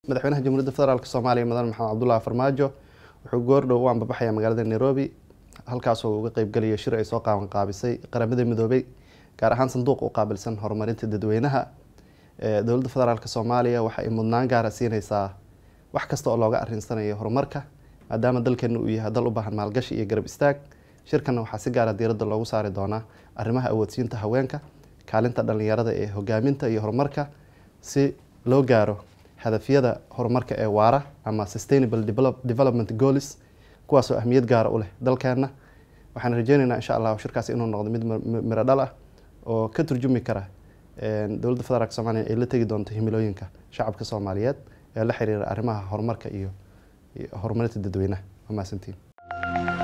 madaxweynaha jamhuuriyadda federaalk soomaaliya mudan maxamed cabdullahi farmaajo wuxuu goordhow u ambabaxaya magaalada nairobi halkaasoo uga qeybgalayo shir ay soo qaaban qaabisay qaramada midoobay gaar ahaan sanduuq u qaabilsan horumarinta dadweynaha dowladda federaalk soomaaliya waxa ay mudnaan gaara siineysaa wax kasta oo looga arinsanayo horumarka maadaama dalkeena uu yahay dal u baahan maalgashi iyo garab istaag shirkanna waxaa si gaara diiradda loogu saari doonaa arrimaha awoodsiinta haweenka kaalinta dhalinyarada ee hogaaminta iyo horumarka si loo gaaro hadafyada horumarka ee waara ama sustainable development goals kuwaasoo ahmiyad gaara u leh dalkeena waxaan rajeyneynaa insha allah shirkaasi inuu noqdo mid miro dhal ah oo ka turjumi kara dowladda federaalk soomaliya ay la tegi doonto himilooyinka shacabka soomaaliyeed ee la xiriira arrimaha horumarka iyo horumarinta dadweynaha waa mahadsantiin